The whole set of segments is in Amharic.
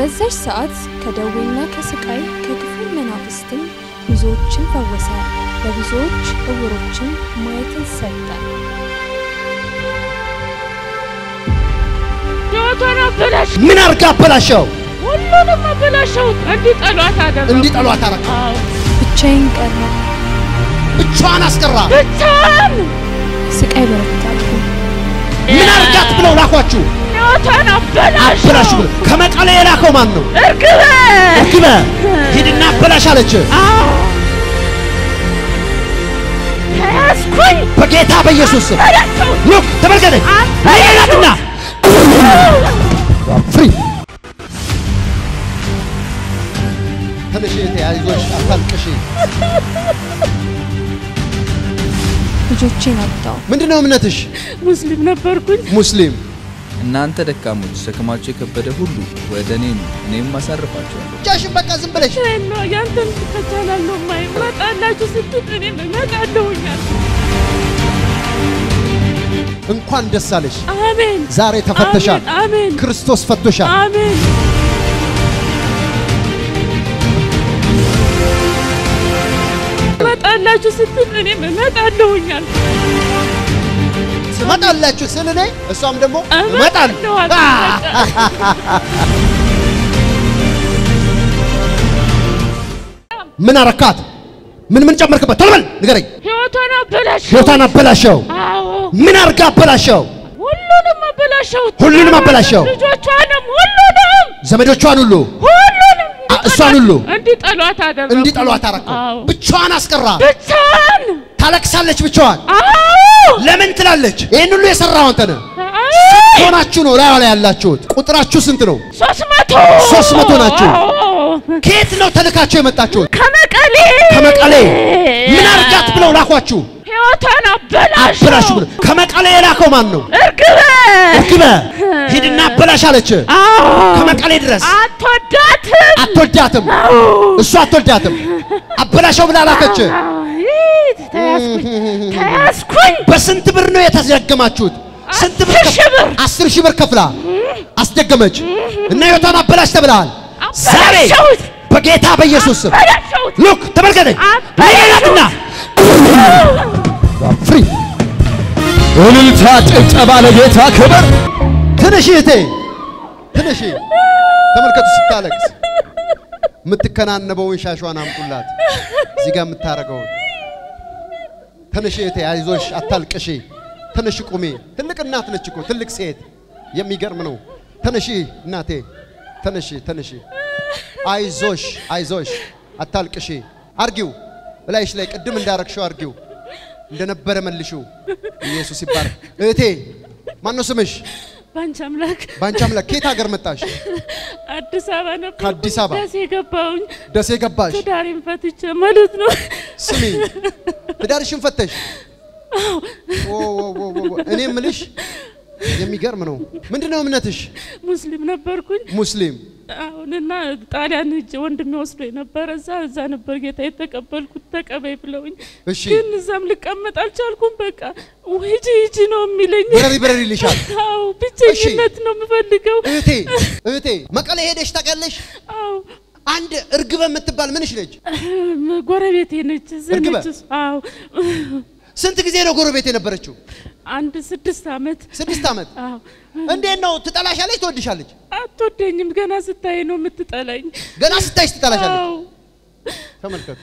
በዛች ሰዓት ከደዌና ከስቃይ ከክፉ መናፍስትም ብዙዎችን ፈወሰ። ለብዙዎች እውሮችን ማየትን ሰጠ። ሕይወቷን አበላሽ፣ ምን አርጋ አበላሸው? ሁሉንም አበላሸው። እንዲጠሏት አደረኩ። እንዲጠሏት አረጋ። አዎ፣ ብቻዬን ቀረ። ብቻዋን አስቀራ። ብቻዋን ስቃይ በረታብኝ። ምን አርጋት ብለው ላኳችሁ? ሕይወቷን አበላሸው። አበላሹ ብለው ከመቀሌ የላከው ማን ነው? እርግበ እርግበ ሂድና አበላሽ አለች። አዎ፣ ተያዝኩኝ። በጌታ በኢየሱስ ስም አበላሸው። ሉክ ተመልከተኝ። ሌላትና ፍሪ ተነሽ እህቴ፣ አይዞሽ፣ አታልቅሽ። ልጆቼን አጣሁ። ምንድነው እምነትሽ? ሙስሊም ነበርኩኝ። ሙስሊም። እናንተ ደካሞች ሸክማችሁ የከበደ ሁሉ ወደ እኔ ኑ፣ እኔም አሳርፋችኋለሁ። ብቻሽን በቃ ዝም ብለሽ ነው ያንተን ከቻላለሁ ማይ መጣላችሁ ስትል እኔም እመጣለሁኛል። እንኳን ደስ አለሽ። አሜን። ዛሬ ተፈተሻል። አሜን፣ አሜን፣ ክርስቶስ ፈቶሻል። አሜን። መጣላችሁ ስትል እኔም እመጣለሁኛል። ትመጣላችሁ ስል እኔ እሷም ደግሞ እመጣለሁ እመጣለሁ። ምን አረካት? ምን ምን ጨመርክበት? ቶሎ በል ንገረኝ። ሕይወቷን አበላሸው። ሕይወቷን አበላሸው። አዎ፣ ምን አርጋ አበላሸው? ሁሉንም አበላሸው። ሁሉንም አበላሸው። ልጆቿንም ሁሉንም ዘመዶቿን ሁሉ ሁሉንም አ- እሷን ሁሉ እንዲጠሏት አደረኩ። እንዲጠሏት አረከው። አዎ። ብቻዋን አስቀራ። ብቻዋን ታለቅሳለች ብቻዋን። አዎ ለምን ትላለች? ይህን ሁሉ የሰራው አንተ ነህ። አዎ ሆናችሁ ነው ላዩ ላይ ያላችሁት። ቁጥራችሁ ስንት ነው? ሶስት መቶ ሶስት መቶ ናችሁ። አዎ። ከየት ነው ተልካችሁ የመጣችሁት? ከመቀሌ ከመቀሌ። ምን አርጋት ብለው ላኳችሁ? ሕይወቷን አበላሹ አበላሹ ብለው። ከመቀሌ የላከው ማን ነው? እርግበ እርግበ ሂድና አበላሽ አለች። አዎ ከመቀሌ ድረስ አትወዳትም አትወዳትም፣ አዎ እሱ አትወዳትም። አበላሸው ብላ ላከች። አይ፣ ተያዝኩኝ ተያዝኩኝ በስንት ብር ነው የተደገማችሁት? ስንት ብር? አስር ሺህ ብር። አስር ሺህ ብር ከፍላ አስደገመች እና ሕይወቷን አበላሽ ተብለሃል። ዛሬ አበላሸሁት በጌታ በኢየሱስ ስም አበላሸሁት ሉክ ተመልከተኝ። አበላሸሁት። ሌላትና ፍሪ እልልታ ጭብጨባ ለጌታ ክብር። ትንሽ እህቴ ትንሽ ተመልከቱ፣ ስታለቅስ የምትከናነበውን ሻሿን አምጡላት። እዚህ ጋር የምታረገውን ትንሽ እህቴ አይዞሽ፣ አታልቅሺ። ትንሽ ቁሚ። ትልቅ እናት ነች እኮ ትልቅ ሴት። የሚገርም ነው። ትንሽ እናቴ ትንሽ ትንሽ አይዞሽ፣ አይዞሽ፣ አታልቅሺ። አርጊው እላይሽ ላይ ቅድም እንዳረግሽው አርጊው፣ እንደነበረ መልሽው። ኢየሱስ ይባረክ። እህቴ ማነው ስምሽ? ባንቺ አምላክ በአንቺ አምላክ ከየት ሀገር መጣሽ? አዲስ አበባ ነበር ከአዲስ አበባ? ደሴ ገባሁኝ ደሴ ገባሽ? ትዳሬን ፈትቼ ማለት ነው ስሚ ትዳርሽን ፈተሽ? ኦ፣ ኦ፣ ኦ፣ ኦ፣ ኦ። እኔ የምልሽ የሚገርም ነው። ምንድነው እምነትሽ? ሙስሊም ነበርኩኝ ሙስሊም። አሁንና ጣሊያን ሂጅ ወንድሜ ወስዶ የነበረ እዛ እዛ ነበር ጌታ የተቀበልኩት ተቀበይ ብለውኝ እሺ ግን እዛም ልቀመጥ አልቻልኩም በቃ ሂጂ ሂጂ ነው የሚለኝ በረሪ በረሪ ይልሻል። አዎ ብቸኝነት ነው የምፈልገው እህቴ እህቴ መቀሌ ሄደሽ ታውቂያለሽ? አዎ አንድ እርግበ የምትባል ምንሽ ነች? ጎረቤቴ ነች እዚህ እርግበ? ነች እሷ። አዎ ስንት ጊዜ ነው ጎረቤት የነበረችው? አንድ ስድስት ዓመት ስድስት ዓመት። አዎ እንዴት ነው ትጠላሻለች? ትወድሻለች? አትወደኝም ገና ስታይ ነው የምትጠላኝ ገና ስታይሽ ትጠላሻለች። አዎ ተመልከቱ፣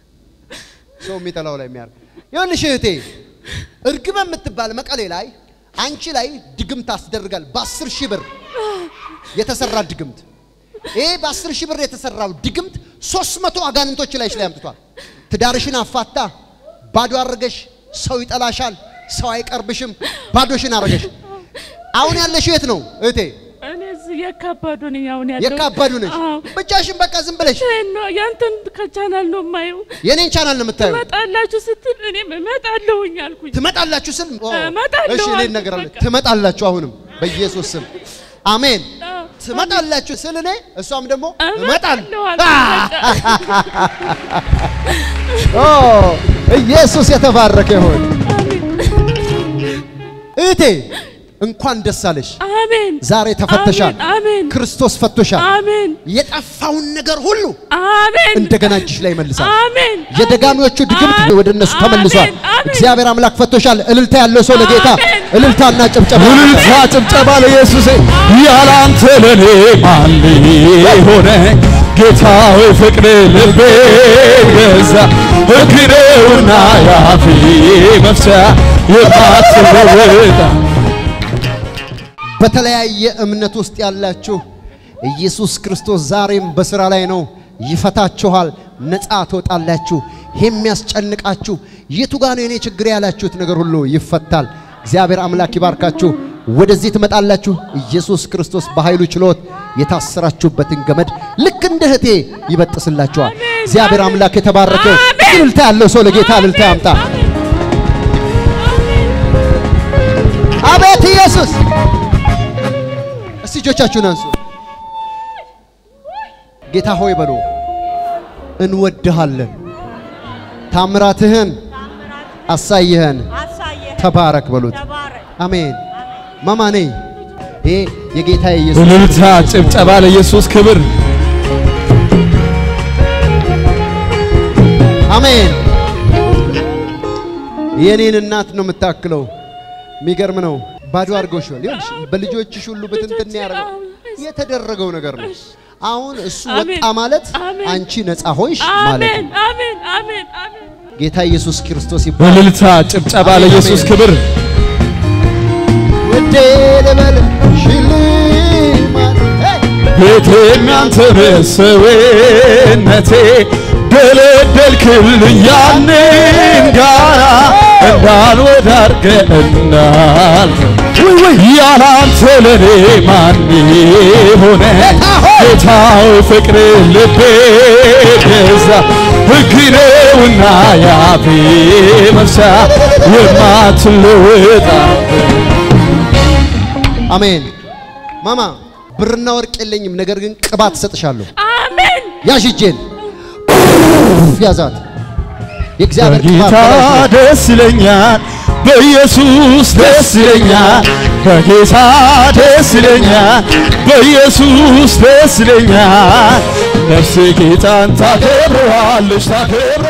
ሰው የሚጠላው ላይ የሚያርግ ይኸውልሽ እህቴ እርግበ የምትባል መቀሌ ላይ አንቺ ላይ ድግምት አስደርጋል። በአስር ሺህ ብር የተሰራ ድግምት። ይሄ በአስር ሺህ ብር የተሰራው ድግምት ሶስት መቶ አጋንንቶች ላይሽ ላይ አምጥቷል። ትዳርሽን አፋታ ባዶ አድርገሽ፣ ሰው ይጠላሻል፣ ሰው አይቀርብሽም፣ ባዶሽን አድርገሽ። አሁን ያለሽው የት ነው እህቴ? እኔ እዚህ የካባዱ ነኝ አሁን ያለው የካባዱ ነሽ። አዎ ብቻሽን በቃ ዝም ብለሽ ነው ያንተን ከቻናል ነው የማየው የኔን ቻናል ነው የምታየው። ትመጣላችሁ ስትል እኔም እመጣለሁኝ አልኩኝ ትመጣላችሁ ስል ኦ፣ እመጣለሁ እሺ እኔ አልኩ እነግራለሁ። በቃ። ትመጣላችሁ አሁንም በኢየሱስ ስም አሜን። አዎ። ትመጣላችሁ ስል እኔ እሷም ደግሞ እመጣለሁ እመጣለሁ። አልኩኝ በቃ። ኦ ኢየሱስ የተባረከ ይሁን። እህቴ እንኳን ደስ አለሽ። አሜን ዛሬ ተፈተሻል። አሜን አሜን ክርስቶስ ፈቶሻል። አሜን የጠፋውን ነገር ሁሉ አሜን እንደገና እጅሽ ላይ መልሳል። አሜን የደጋሚዎቹ ድግምት አሜን። ወደ እነሱ ተመልሷል። አሜን። አሜን። እግዚአብሔር አምላክ ፈቶሻል። እልልታ ያለው ሰው ለጌታ አሜን። እልልታና ጭብጨባ እልልታ ጭብጨባ ለኢየሱስ ያላንተ ለኔ ማን ሆነ ጌታ ሆይ ፍቅር ልቤ ገዛ ሕግ ነውና ያፌ መፍቻ የማትለወጥ በተለያየ እምነት ውስጥ ያላችሁ ኢየሱስ ክርስቶስ ዛሬም በስራ ላይ ነው። ይፈታችኋል፣ ነፃ ትወጣላችሁ። የሚያስጨንቃችሁ የቱ ጋ ነው የኔ ችግር ያላችሁት ነገር ሁሉ ይፈታል። እግዚአብሔር አምላክ ይባርካችሁ። ወደዚህ ትመጣላችሁ። ኢየሱስ ክርስቶስ በኃይሉ ችሎት የታሰራችሁበትን ገመድ ልክ እንደ እህቴ ይበጥስላችኋል። እግዚአብሔር አምላክ የተባረከ ይሁን። አሜን። እልልታ ያለው ሰው ለጌታ እልልታ ያምጣ። አቤት ኢየሱስ! እስቲ እጆቻችሁን አንሱ። ጌታ ሆይ በሉ፣ እንወድሃለን፣ ታምራትህን አሳይህን፣ ተባረክ በሉት። አሜን። ማማ ነኝ። ይሄ የጌታ የኢየሱስ እልልታ ጭብጨባ ለኢየሱስ ክብር አሜን። የኔን እናት ነው የምታክለው። የሚገርም ነው። ባዶ አድርገውሻል። ይኸውልሽ በልጆችሽ ሁሉ ብትንትን ያደረገው የተደረገው ነገር ነው። አሁን እሱ አሜን። ወጣ ማለት አሜን። አንቺ ነፃ ሆንሽ ማለት አሜን ነው። አሜን አሜን አሜን ጌታ ኢየሱስ ክርስቶስ ይባላል። እልልታ ጭብጨባ ለኢየሱስ ክብር ውዴ ልበል ሽልማት ሄይ! ቤቴም ያንተ መሰዌነቴ ደለደልክልኝ ያንን ጋራ እንዳልወዳርገ እንዳል ያላንተ ለኔ ማን ሆነ ጌታው ፍቅር ልቤ ገዛ ሕግ ነውና ያፌ መፍቻ የማትለወጣ አሜን። ማማ ብርና ወርቅ የለኝም፣ ነገር ግን ቅባት እሰጥሻለሁ። አሜን ያዥ እጄን ያዛት። የእግዚአብሔር ቅባት በጌታ በላይሽ ነው። ደስ ይለኛል፣ በኢየሱስ ደስ ይለኛል፣ በጌታ ደስ ይለኛል፣ በኢየሱስ ደስ ይለኛል። ነፍሴ ጌታን ታከብረዋለች ታከብረ